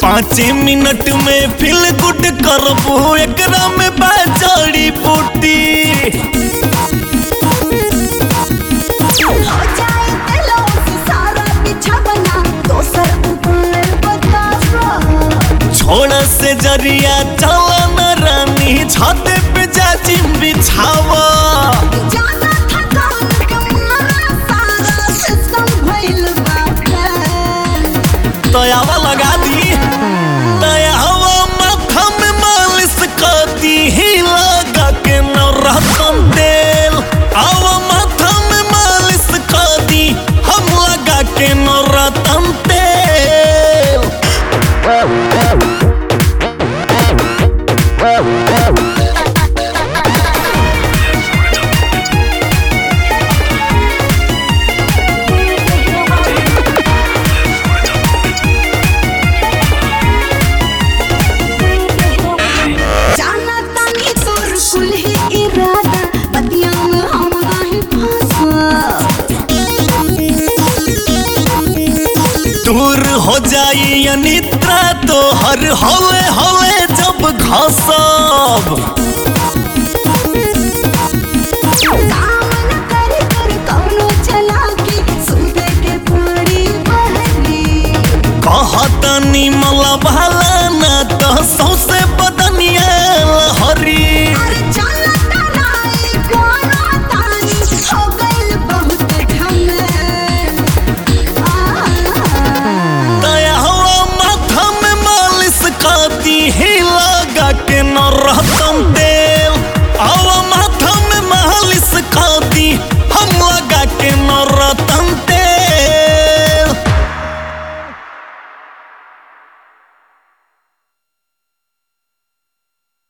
पाँच मिनट में feel good करबू एकरा में बाजड़ी बूटी हो जाए दिलों से सारा बिछवना दोसर उपाय बतावा छोड़ से जरिया चला न रानी छाते पे जाजी बिछावा जाना था कौन कमारा सारा सिस्टम भइल बाटे तयावा लगा दी तयावा माथा में मालिश कर दी ही लगा के न रहतन तेल आवा माथा में मालिश कर दी हम लगा के न रहतन तेल जाना तानी तोर कुल ही इरादा बतिया में हम नहीं फंसा दूर हो जाई अनिद्रा तो हर हवे हवे जब घसब काम न कर कर कौनो चलाकी सूते के पड़ी बहरी कहतनी मला भाला ना तो सौसे बदनिया लहरी अरे जाना तानाई कोनो तानी हो गइल बहुत ढंग दया हवा माथा में मालिश करती है